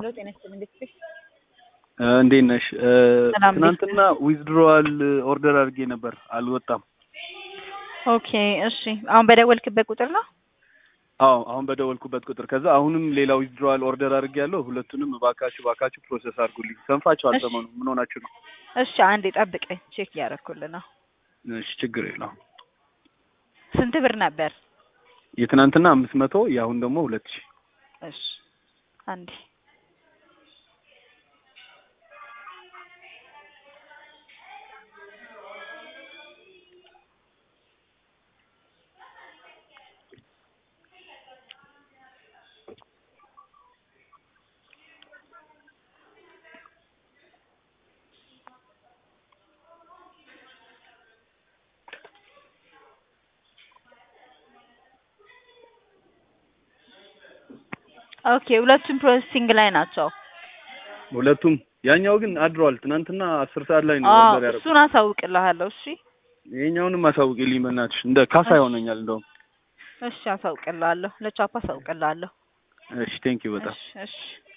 ሄሎ ጤና ይስጥልኝ እንዴት ነሽ? እንዴት ነሽ? ሰላም እንዴት ትናንትና ዊዝድሮዋል ኦርደር አድርጌ ነበር አልወጣም። ኦኬ እሺ አሁን በደወልክበት ቁጥር ነው? አዎ አሁን በደወልኩበት ቁጥር ከዛ አሁንም ሌላ ዊዝድሮዋል ኦርደር አድርጌ ያለው ሁለቱንም እባካችሁ እባካችሁ ፕሮሰስ አድርጉልኝ። ሰንፋችሁ እሺ። አልሰማኑ ምን ሆናችሁ ነው? እሺ አንዴ ጠብቀኝ ቼክ እያደረኩልህ ነው። እሺ ችግር የለውም። ስንት ብር ነበር? የትናንትና አምስት መቶ የአሁን ደግሞ ሁለት ሺህ እሺ አንዴ ኦኬ ሁለቱም ፕሮሰሲንግ ላይ ናቸው። ሁለቱም ያኛው ግን አድሯል። ትናንትና አስር ሰዓት ላይ ነው አዎ ኦርደር ያደረኩት። እሱን አሳውቅልሃለሁ። እሺ ይሄኛውንም አሳውቂልኝ በእናትሽ እንደ ካሳ እሺ። ይሆነኛል እንደውም። እሺ አሳውቅልሃለሁ። ለቻፓ አሳውቅልሃለሁ። እሺ ቴንክ ዩ በጣም እሺ እሺ